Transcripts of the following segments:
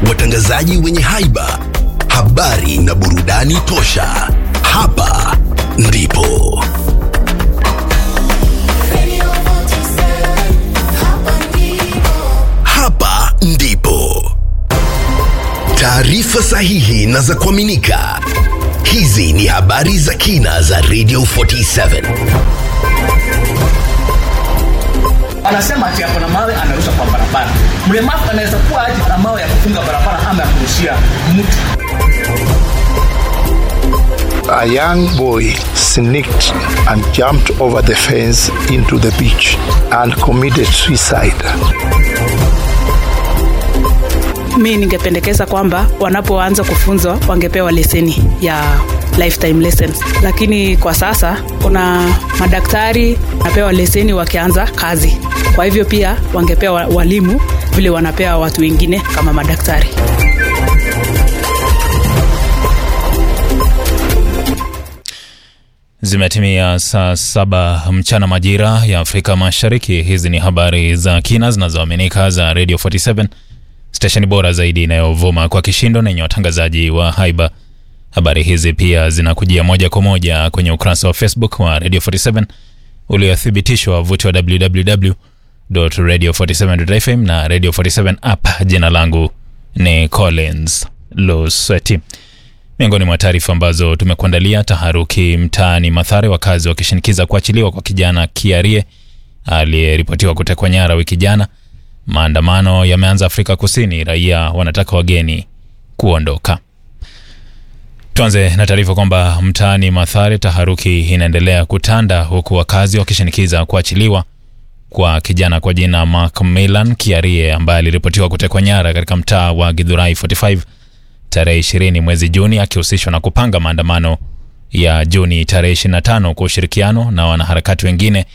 watangazaji wenye haiba, habari na burudani tosha. Hapa ndipo hapa ndipo taarifa sahihi na za kuaminika. Hizi ni habari za kina za Radio 47. anasema ati ako na mawe anarusha kwa barabara. Mlemavu anaweza kuwa aje na mawe ya kufunga barabara ama ya kurushia mtu. A young boy sneaked and jumped over the fence into the beach and committed suicide. mi ningependekeza kwamba wanapoanza kufunzwa wangepewa leseni ya lifetime lessons lakini kwa sasa kuna madaktari wanapewa leseni wakianza kazi kwa hivyo pia wangepewa walimu vile wanapewa watu wengine kama madaktari Zimetimia saa saba mchana majira ya Afrika Mashariki. Hizi ni habari za kina zinazoaminika za Radio 47, stesheni bora zaidi inayovuma kwa kishindo na yenye watangazaji wa haiba. Habari hizi pia zinakujia moja kwa moja kwenye ukurasa wa Facebook wa Radio 47 uliothibitishwa wavuti wa www.radio47.fm na Radio 47 app. Jina langu ni Collins Lusweti. Miongoni mwa taarifa ambazo tumekuandalia: taharuki mtaani Mathare, wakazi wakishinikiza kuachiliwa kwa kijana Kiarie aliyeripotiwa kutekwa nyara wiki jana. Maandamano yameanza Afrika Kusini, raia wanataka wageni kuondoka. Tuanze na taarifa kwamba mtaani Mathare taharuki inaendelea kutanda huku wakazi wakishinikiza kuachiliwa kwa kijana kwa jina Macmillan Kiarie ambaye aliripotiwa kutekwa nyara katika mtaa wa Githurai 45 tarehe 20 mwezi Juni akihusishwa na kupanga maandamano ya Juni tarehe 25 kwa ushirikiano na wanaharakati wengine.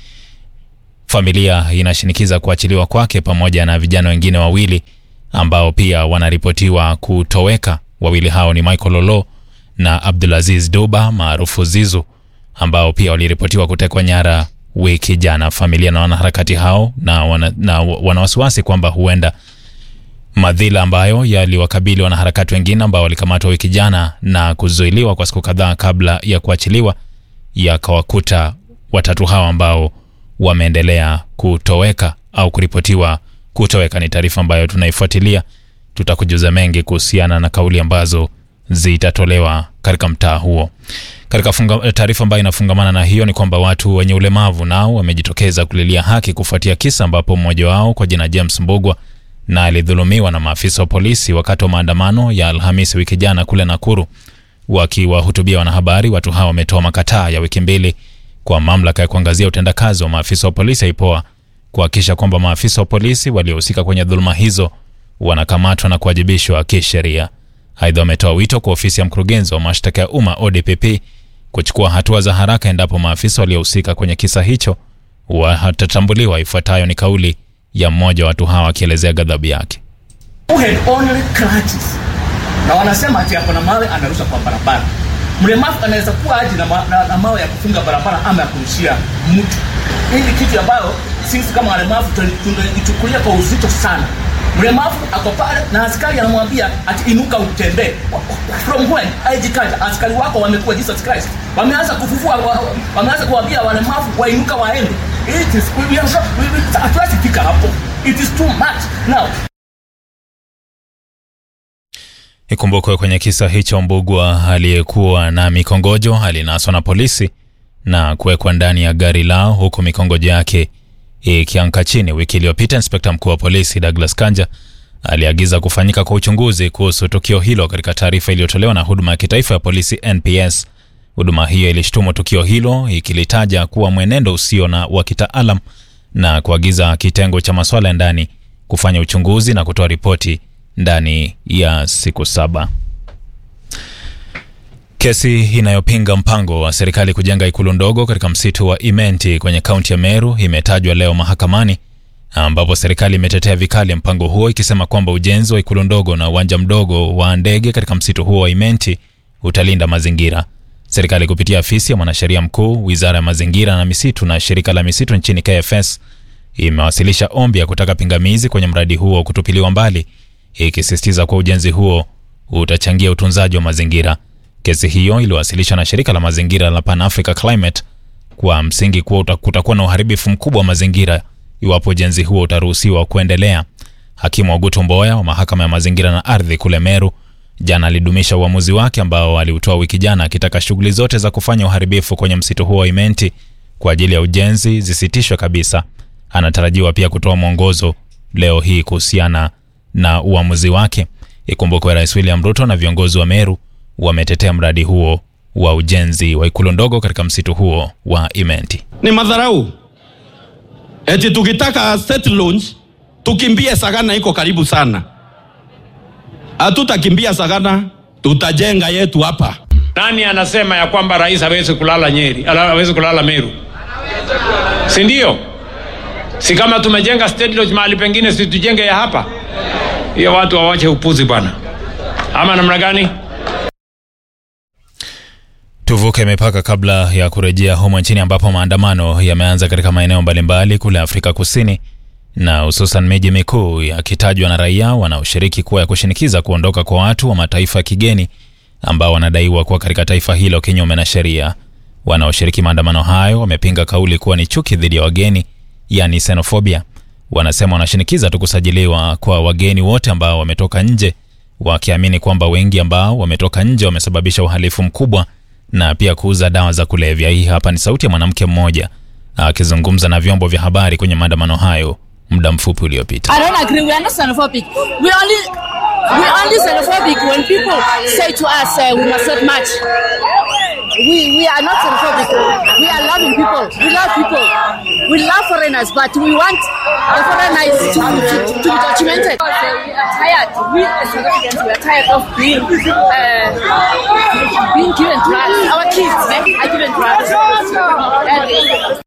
Familia inashinikiza kuachiliwa kwake pamoja na vijana wengine wawili ambao pia wanaripotiwa kutoweka. Wawili hao ni Michael Lolo na Abdulaziz Duba maarufu Zizu ambao pia waliripotiwa kutekwa nyara wiki jana. Familia na wanaharakati hao na wana, na wana wasiwasi kwamba huenda madhila ambayo yaliwakabili wanaharakati wengine ambao walikamatwa wiki jana na kuzuiliwa kwa siku kadhaa kabla ya kuachiliwa yakawakuta watatu hao ambao wameendelea kutoweka au kuripotiwa kutoweka. Ni taarifa ambayo tunaifuatilia, tutakujuza mengi kuhusiana na kauli ambazo zitatolewa katika mtaa huo. Katika funga- taarifa ambayo inafungamana na hiyo ni kwamba watu wenye ulemavu nao wamejitokeza kulilia haki kufuatia kisa ambapo mmoja wao kwa jina James Mbugwa na alidhulumiwa na maafisa wa polisi wakati wa maandamano ya Alhamisi wiki jana kule Nakuru. Wakiwahutubia wanahabari, watu hawa wametoa makataa ya wiki mbili kwa mamlaka ya kuangazia utendakazi wa maafisa wa polisi IPOA kuhakikisha kwamba maafisa wa polisi waliohusika kwenye dhuluma hizo wanakamatwa na kuwajibishwa kisheria. Aidha, wametoa wito kwa ofisi ya mkurugenzi wa mashtaka ya umma ODPP kuchukua hatua za haraka endapo maafisa waliohusika kwenye kisa hicho watatambuliwa. Ifuatayo ni kauli ya mmoja wa watu hawa akielezea ghadhabu yake. Who had only crutches. Na wanasema ati ako na mawe anarusha kwa barabara. Mlemavu anaweza kuwa aje na, ma, na, na mawe ya kufunga barabara ama ya kurushia mtu. Hii ni kitu ambayo sisi kama walemavu tuna- tunaichukulia kwa uzito sana. Mlemavu ako pale na askari anamwambia ati inuka utembee. From when IG card askari wako wamekuwa Jesus Christ. Wameanza kufufua wa- wameanza kuambia walemavu wainuka waende. It is we are so we, we, hatuwezi fika hapo. It is too much. Now Ikumbukwe kwenye kisa hicho, Mbugwa aliyekuwa na mikongojo alinaswa na polisi na kuwekwa ndani ya gari lao huku mikongojo yake ikianka chini. Wiki iliyopita, inspekta mkuu wa polisi Douglas Kanja aliagiza kufanyika kwa uchunguzi kuhusu tukio hilo. Katika taarifa iliyotolewa na huduma ya kitaifa ya polisi NPS, huduma hiyo ilishtumu tukio hilo ikilitaja kuwa mwenendo usio na wa kitaalam na kuagiza kitengo cha masuala ya ndani kufanya uchunguzi na kutoa ripoti ndani ya siku saba. Kesi inayopinga mpango wa serikali kujenga ikulu ndogo katika msitu wa Imenti kwenye kaunti ya Meru imetajwa leo mahakamani, ambapo serikali imetetea vikali mpango huo ikisema kwamba ujenzi wa ikulu ndogo na uwanja mdogo wa ndege katika msitu huo wa Imenti utalinda mazingira. Serikali kupitia afisi ya mwanasheria mkuu, wizara ya mazingira na misitu na shirika la misitu nchini KFS imewasilisha ombi ya kutaka pingamizi kwenye mradi huo kutupiliwa mbali. ikisisitiza kuwa ujenzi huo utachangia utunzaji wa mazingira. Kesi hiyo iliwasilishwa na shirika la mazingira la Pan Africa Climate kwa msingi kuwa uta- kutakuwa na uharibifu mkubwa wa mazingira iwapo ujenzi huo utaruhusiwa kuendelea. Hakimu Ogutu Mboya wa mahakama ya mazingira na ardhi kule Meru jana alidumisha uamuzi wake ambao aliutoa wiki jana akitaka shughuli zote za kufanya uharibifu kwenye msitu huo wa Imenti kwa ajili ya ujenzi zisitishwe kabisa. Anatarajiwa pia kutoa mwongozo leo hii kuhusiana na uamuzi wake. Ikumbukwe Rais William Ruto na viongozi wa Meru wametetea mradi huo wa ujenzi wa ikulu ndogo katika msitu huo wa Imenti. ni madharau. Eti tukitaka state launch tukimbie Sagana, iko karibu sana. Hatutakimbia Sagana, tutajenga yetu hapa. Nani anasema ya kwamba rais hawezi kulala Nyeri, ala- hawezi kulala Meru? Si ndio? Si kama tumejenga state lodge mahali pengine, si tujenge ya hapa? Hiyo watu wawache upuzi bwana, ama namna gani? Tuvuke mipaka kabla ya kurejea humo nchini ambapo maandamano yameanza katika maeneo mbalimbali kule Afrika Kusini na hususan miji mikuu yakitajwa na raia wanaoshiriki kuwa ya kushinikiza kuondoka kwa watu wa mataifa ya kigeni ambao wanadaiwa kuwa katika taifa hilo kinyume na sheria. Wanaoshiriki maandamano hayo wamepinga kauli kuwa ni chuki dhidi ya wageni, yani xenophobia. Wanasema wanashinikiza tu kusajiliwa kwa wageni wote ambao wametoka nje, wakiamini kwamba wengi ambao wametoka nje wamesababisha uhalifu mkubwa na pia kuuza dawa za kulevya. Hii hapa ni sauti ya mwanamke mmoja akizungumza na vyombo vya habari kwenye maandamano hayo muda mfupi uliopita. I don't agree. We are not xenophobic. We only we only xenophobic when people say to us uh, we must not march. We we are not xenophobic. We are loving people. We love people. We love foreigners, but we want the foreigners to, to, to be documented. We are tired. We as South Africans, we are tired of being uh, being given drugs. Our kids eh, are given drugs. And,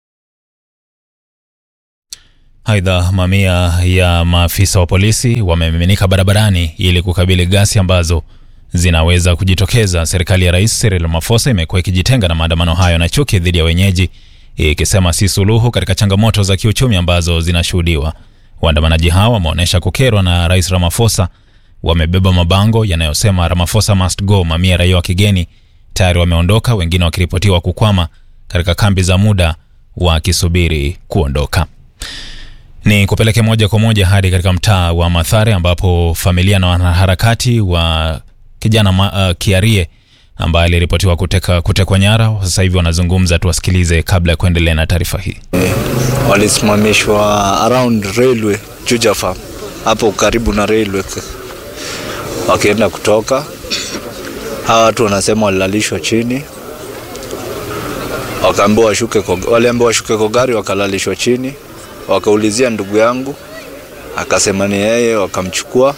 Aidha, mamia ya maafisa wa polisi wamemiminika barabarani ili kukabili ghasia ambazo zinaweza kujitokeza. Serikali ya Rais Cyril Ramaphosa imekuwa ikijitenga na maandamano hayo na chuki dhidi ya wenyeji, ikisema si suluhu katika changamoto za kiuchumi ambazo zinashuhudiwa. Waandamanaji hao wameonyesha kukerwa na Rais Ramaphosa, wamebeba mabango yanayosema Ramaphosa must go. Mamia ya raia wa kigeni tayari wameondoka, wengine wakiripotiwa kukwama katika kambi za muda wakisubiri kuondoka. Ni kupeleke moja kwa moja hadi katika mtaa wa Mathare ambapo familia na wanaharakati wa kijana ma, uh, Kiarie ambaye aliripotiwa kuteka kutekwa nyara sasa hivi wanazungumza. Tuwasikilize kabla ya kuendelea na taarifa hii. walisimamishwa around railway Juja Farm hapo karibu na railway, wakienda kutoka. Hawa watu wanasema walilalishwa chini, wakaambiwa washuke kwa, waliambiwa washuke kwa gari, wakalalishwa chini, wakaulizia ndugu yangu, akasema ni yeye, wakamchukua.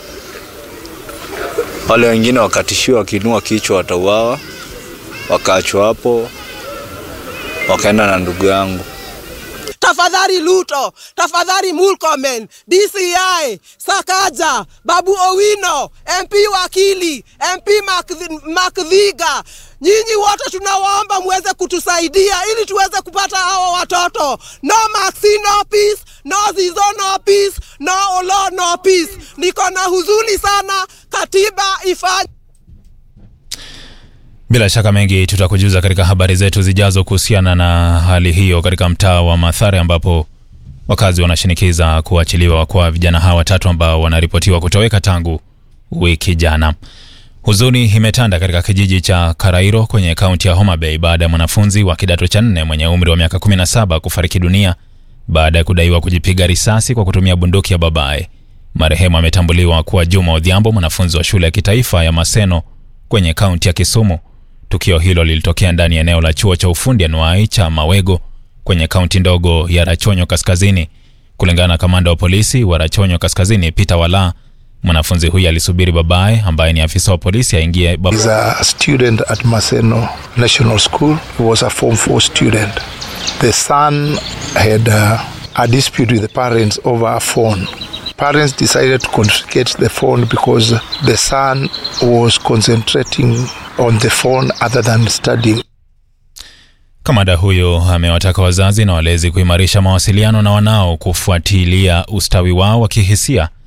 Wale wengine wakatishiwa, wakiinua kichwa watauawa, wakaachwa hapo, wakaenda na ndugu yangu. tafadhali Luto, tafadhali Murkomen, DCI, Sakaja, Babu Owino, MP Wakili, MP Makthi- Makdhiga, nyinyi wote tunawaomba muweze kutusaidia ili tuweze kupata hawa watoto. No Maxi, no peace, no Zizo, no peace, no Olo, no peace. Niko na huzuni sana, katiba ifanye Bila shaka mengi tutakujuza katika habari zetu zijazo kuhusiana na hali hiyo katika mtaa wa Mathare ambapo wakazi wanashinikiza kuachiliwa kwa vijana hawa watatu ambao wanaripotiwa kutoweka tangu wiki jana. Huzuni imetanda katika kijiji cha Karairo kwenye kaunti ya Homa Bay baada ya mwanafunzi wa kidato cha nne mwenye umri wa miaka 17 kufariki dunia baada ya kudaiwa kujipiga risasi kwa kutumia bunduki ya babaye. Marehemu ametambuliwa kuwa Juma Odhiambo, mwanafunzi wa shule ya kitaifa ya Maseno kwenye kaunti ya Kisumu. Tukio hilo lilitokea ndani ya eneo la chuo cha ufundi anuai cha Mawego kwenye kaunti ndogo ya Rachonyo Kaskazini. Kulingana na kamanda wa polisi wa Rachonyo Kaskazini Peter Wala, mwanafunzi huyu alisubiri babaye ambaye ni afisa wa polisi aingie bab- He's a student at Maseno National School. He was a Form 4 student. The son had uh, a dispute with the parents over a phone. Parents decided to confiscate the phone because the son was concentrating on the phone other than studying. Kamanda huyo amewataka wazazi na walezi kuimarisha mawasiliano na wanao kufuatilia ustawi wao wa kihisia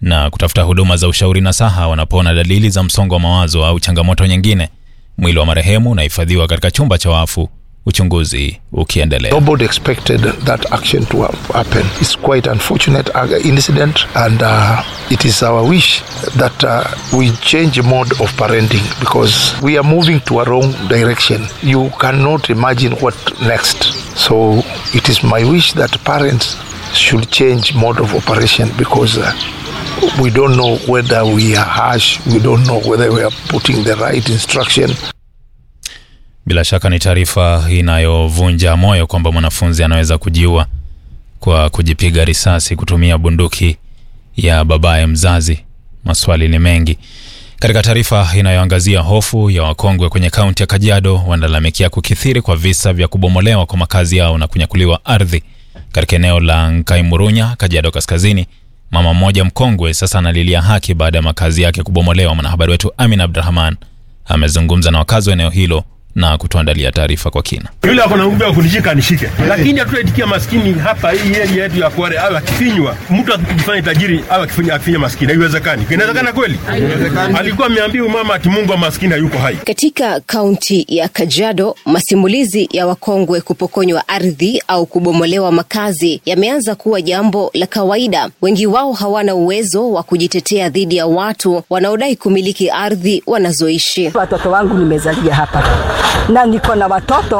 na kutafuta huduma za ushauri na saha wanapoona dalili za msongo wa mawazo au changamoto nyingine. Mwili wa marehemu unahifadhiwa katika chumba cha wafu, uchunguzi ukiendelea. Nobody expected that action to ha- happen. It's quite unfortunate uh, incident, and uh, it is our wish that uh, we change mode of parenting because we are moving to a wrong direction. You cannot imagine what next. So it is my wish that parents should change mode of operation because. Uh, we don't know whether we are harsh, we don't know whether we are putting the right instruction. Bila shaka ni taarifa inayovunja moyo kwamba mwanafunzi anaweza kujiua kwa kujipiga risasi kutumia bunduki ya babaye mzazi. Maswali ni mengi. Katika taarifa inayoangazia hofu ya wakongwe kwenye kaunti ya Kajiado, wanalalamikia kukithiri kwa visa vya kubomolewa kwa makazi yao na kunyakuliwa ardhi katika eneo la Nkaimurunya, Kajiado Kaskazini. Mama mmoja mkongwe sasa analilia haki baada ya makazi yake kubomolewa. Mwanahabari wetu Amin Abdurahman amezungumza na wakazi wa eneo hilo na kutuandalia taarifa kwa kina. yule ako na nguvu ya kunishika anishike, lakini hatutaitikia maskini hapa hii area yetu ya Kware awe akifinywa, mtu akijifanya tajiri awe akifinya akifinya maskini. Haiwezekani. Inawezekana kweli? Alikuwa ameambiwa mama ati Mungu wa maskini hayuko hai. Katika kaunti ya Kajiado, masimulizi ya wakongwe kupokonywa ardhi au kubomolewa makazi yameanza kuwa jambo la kawaida. Wengi wao hawana uwezo wa kujitetea dhidi ya watu wanaodai kumiliki ardhi wanazoishi. Watoto wangu nimezalia hapa na niko na watoto